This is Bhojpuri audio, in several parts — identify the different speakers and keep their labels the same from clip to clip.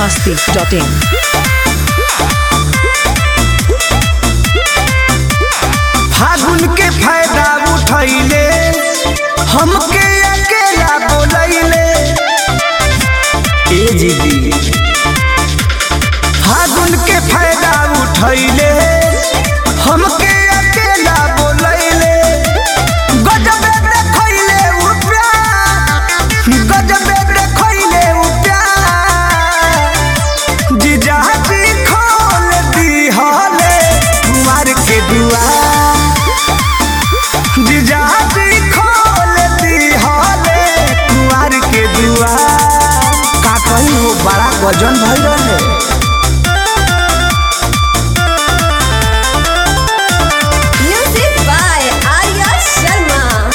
Speaker 1: masti.in.
Speaker 2: फागुन के फायदा उठैले हमके अकेला बोलैले ए दीदी फागुन के फायदा उठैले हमके अकेला बोलैले गजबे देखैले उ प्यार गजबे देखैले उ प्यार जीजाजी खोल दी हले कुमार के दुआर जीजाजी खोल दी हले कुमार के दुआर का कहीं हो बड़ा गजन भइल रहे
Speaker 3: Music by Arya Sharma.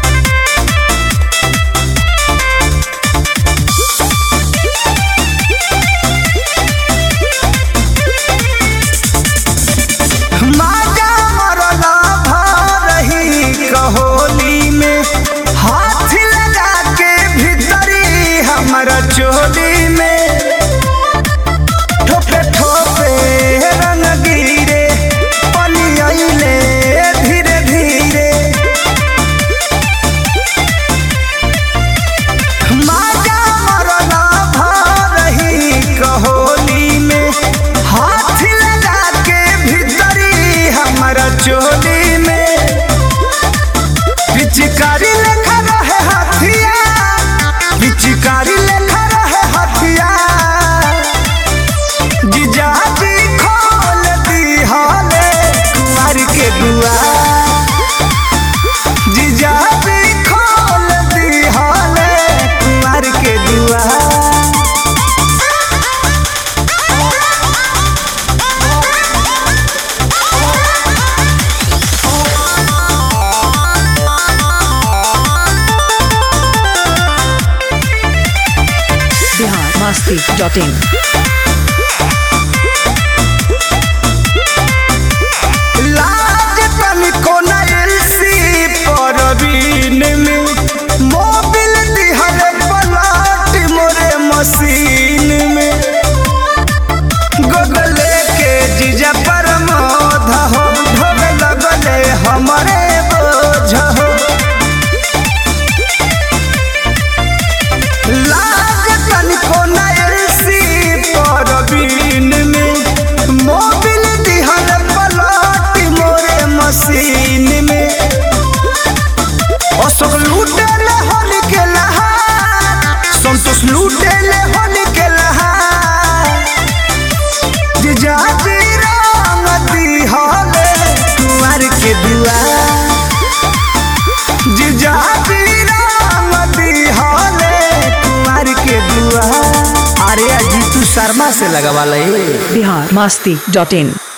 Speaker 2: माजा मरला भरही कहोली में हाथ लगा के भीतरी हमारा चोली में ठोपे ठोपे रंग गिरे पनियले धीरे धीरे माजा मरला भरही कहोली में हाथ लगा के भीतरी हमारा चोली में पिचकारी लेखा रहे हथिया पिचकारी लेखा रहे हथिया जीजाजी खोल दी हले कुमार के दुआर जीजाजी खोल दी हले कुमार के दुआर
Speaker 1: Bihar masti.in.
Speaker 2: लाज तनिको न एलसी परवीन में मोबिल दिहर पलाट मोरे मशीन में गगले के जीजा पर मोध हो ढोग लगले हमरे बोझ हो लाज तनिको न एलसी परवीन में मोबिल दिहर पलाट मोरे मशीन में अशोक लूटे ले होली के लहार संतोष लूटे ले होली के लहार जीजाजी रंग दी हले कुंवर के दुआर जीजाजी रंग दी हले कुंवर के दुआर अरे अजीतू शर्मा से लगवा ले
Speaker 1: Bihar masti.in.